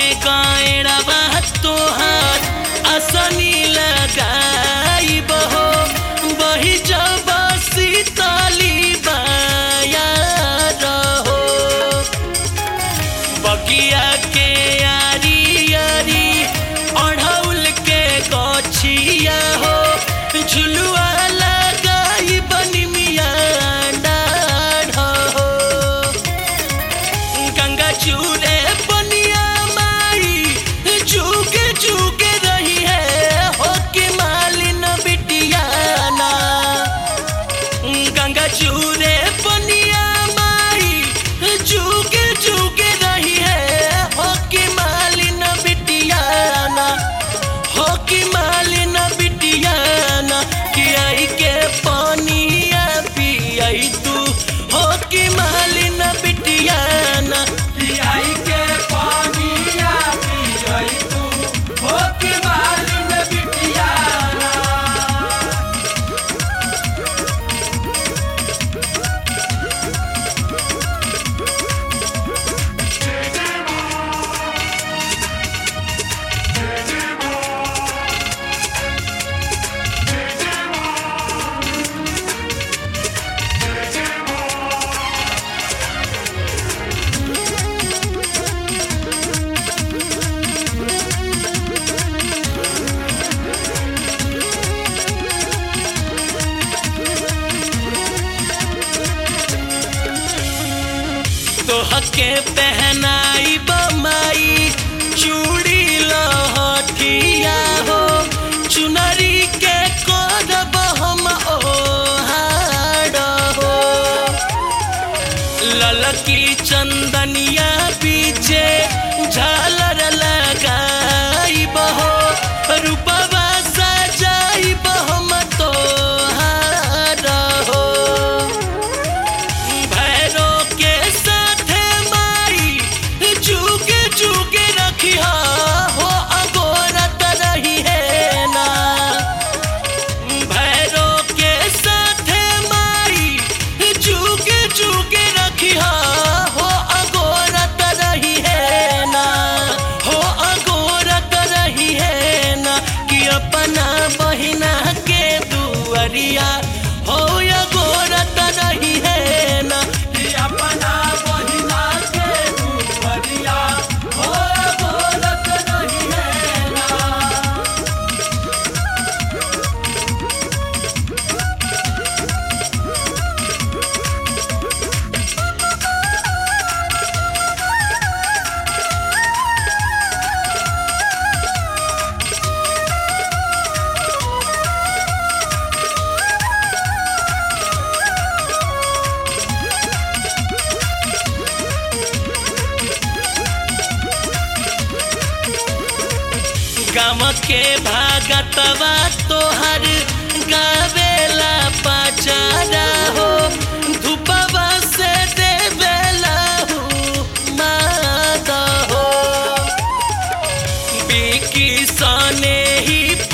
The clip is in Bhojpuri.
गायरवा तोहार असनी लगाई बहो बही जब सीतली बाया रहो बगिया के यारी यारी अढ़ौल के गछिया हो झुलुआ लगाई बनी मिया डाढ़ हो गंगा चूरे बनिया माई चूके चूके रही है हो के मालिन बिटिया ना गंगा चूरे बनिया माई चूके चूके रही है हो के मालिन बिटिया ना हो के मालिन बिटिया ना कि आई के पानिया पियाई तू हो के मालिन बिटिया ना पियाई के पानिया पियाई तू हो के मालिन बिटिया तोहके पहनाई बमाई चूड़ी लहठिया हो चुनरी के करब हम ओहार हो ललकी चंदनिया पीछे झालर लगाई बहो रूपवा सजाई बहम तोहार हो भैरो के साथे माई चूके चूके रखिया हो अगोरत रही है ना भैरो के साथे माई चूके चूके रखिया हो अगोरत रही है ना हो अगोरत रही है ना कि अपना बहिना के दुअरिया हो अगोरत रही है ना कि अपना बहिना के दुपरिया हो बोलत नहीं है ना गाँव के भागतवा तोहर गावेला पचारा हो धूपवा से देवेला हूँ माद हो बिकी सने ही